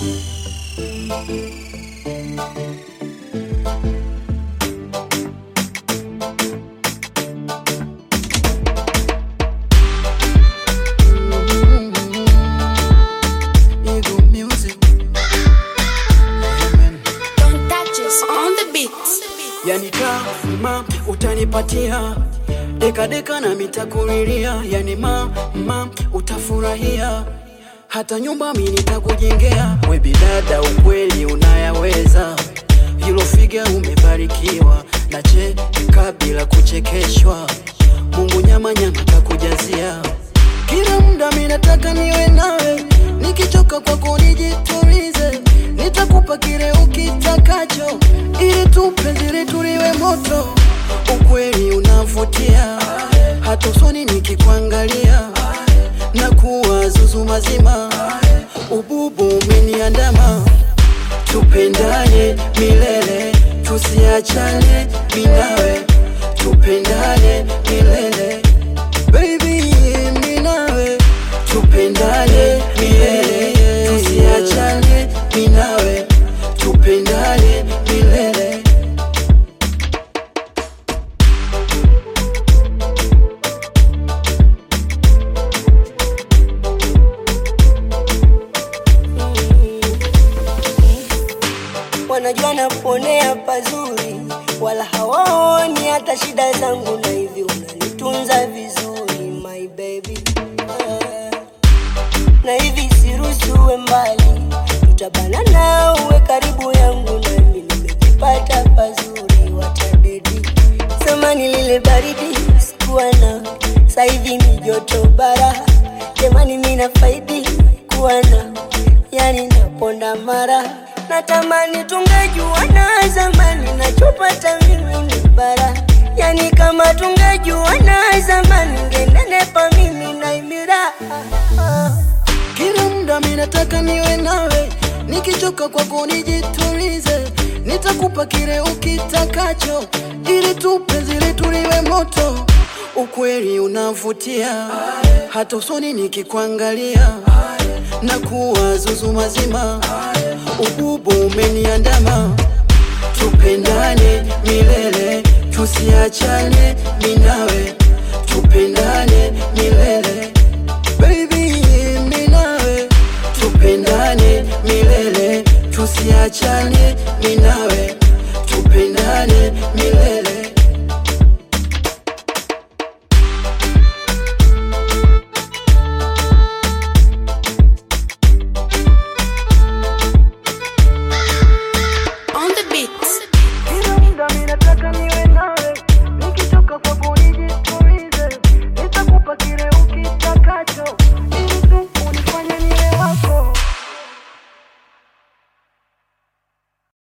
Eagle Music. Amen. Don't touch us on the beat. Yani kama utanipatia deka deka na mitakuriria, yani mama utafurahia, hata nyumba mi nitakujengea. We bidada, ukweli unayaweza, hilo figa umebarikiwa, na cheka bila kuchekeshwa. Mungu nyama nyama takujazia kila muda, mi nataka niwe nawe, nikichoka kwako nijitulize, nitakupa kile ukitakacho, ili tu penzi letu liwe moto. Ukweli unavutia, hata usoni nikikuangalia, na kuwa zuzu mazima, ububu umeniandama, tupendane milele, tusiachane minawe, tupendane milele Baby, mi nawe tupendane milele, tusiachane mi nawe tupendane milele. wanajua naponea pazuri, wala hawaoni hata shida zangu, na hivi unanitunza vizuri my baby Ah. na hivi siruhusuwe mbali, tutabana na uwe karibu yangu, nami nimejipata pazuri, watadedi zamani lile baridi sikuwa na sasa hivi ni joto bara, jamani mina faidi kuwa na yani naponda mara natamani tungejua na zamani nachopata mimi ni bara yani kama tungejua na zamani ngenenepa mimi na imira Kila muda mi nataka niwe nawe, nikichoka kwako nijitulize, nitakupa kile ukitakacho, ili tu penzi letu liwe moto. Ukweli unavutia, hata usoni nikikuangalia, na kuwa zuzu mazima, ububu umeniandama, tupendane milele, tusiachane mi nawe, tupendane milele Baby, mi nawe tupendane milele, tusiachane mi nawe tupendane milele.